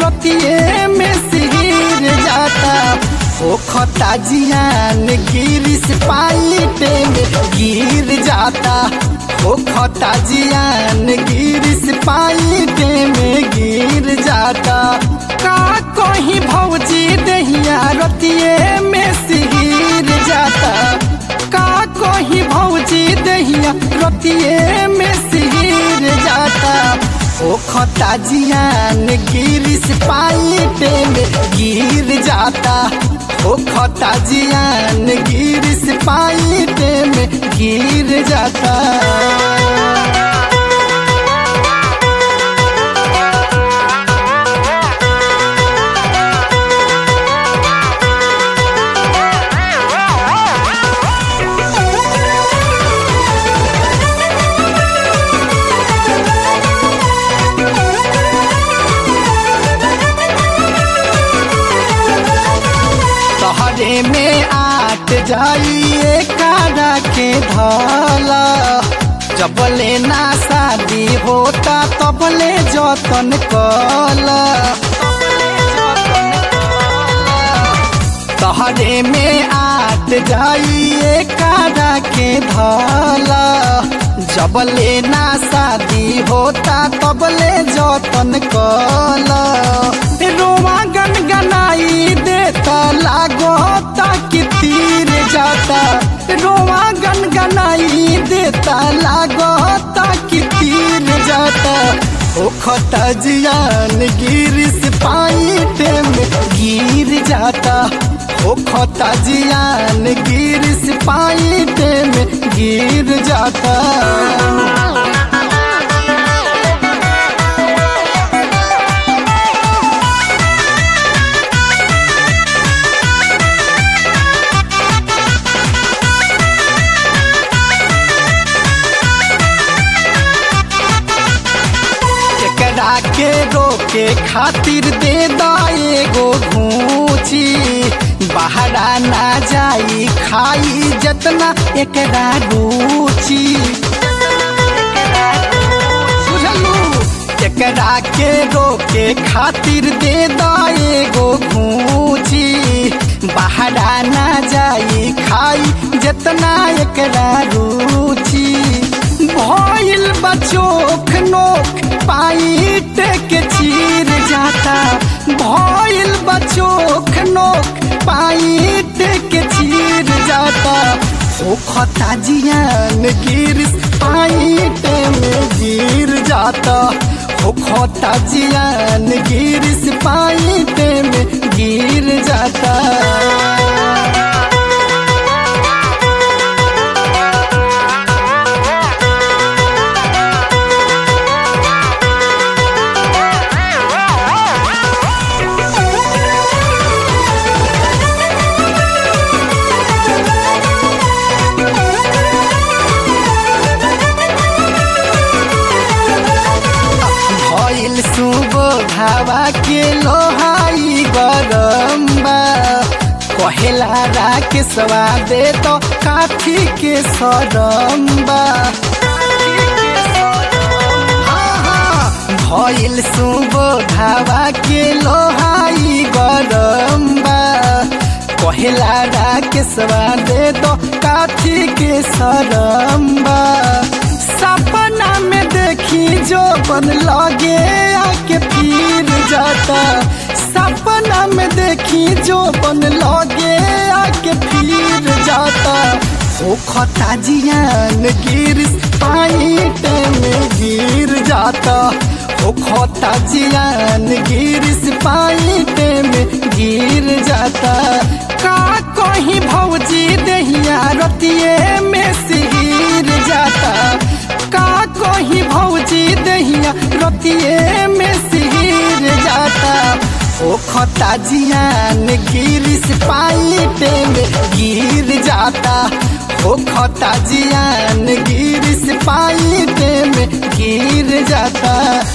रतिये में सिर जाता ओ खता जियान गिरिस पाइटे में गिर जाता ओ खता जियान गिरिस पाइटे में गिर जाता का कहीं भौजी दहिया रतिये में सिर जाता का कहीं भौजी दहिया रतिये में सिर जाता ओ खता जियान गिरिस पाइटे में गिर जाता ओ खता जियान गिरिस पाइटे में गिर जाता तहरे में आट जाइए कारा के धला जब लेना शादी होता तब ले जतन कल तहरे में आट जाइए कारा के धला जब लेना शादी होता तब ले जतन कल रोमा गनगनाई देता लागोता कि तीर जाता रोमा गनगनाई देता लागोता कि तीर जाता ओ खता जियान गिरिस पाइटे में गिर जाता ओ खता जियान गिरिस पाइटे में गिर जाता केकरा के रोके खातिर दे एगो घूची बाहरा ना जाई खाई जतना एकरा रुचि बुझलू केकरा के रोके खातिर दे एगो घूची बाहरा ना जाई खाई जतना एकरा रुचि भइल बचोख नोख पाइट के चीर जाता भइल बचोख नोख पाइट के चीर जाता ओ खता जियान गिर पाइट में गिर जाता ओ खता जियान गिर पाइट में गिर जाता भइल सुबोधावा के लोहाई गरम्बा कहेला राके दे तो काठी के सरम्बा भइल सुबोधावा के लोहाई गरम्बा कहेला राके दे तो काठी के सरम्बा सपना में देखी जो बन लगे आके फिर जाता सपना में देखी जो बन लगे आके फिर जाता ओ खता जियान गिर पाइट में गिर जाता ओ खता जियान गिर पाइट में गिर जाता का कहीं भौजी दहिया रतिये में सिर जाता का कहीं भौजी दहिया रतिये में सिर जाता ओ खता जियान गिरिस पाइटे में गिर जाता ओ खता जियान गिरिस पाइटे में गिर जाता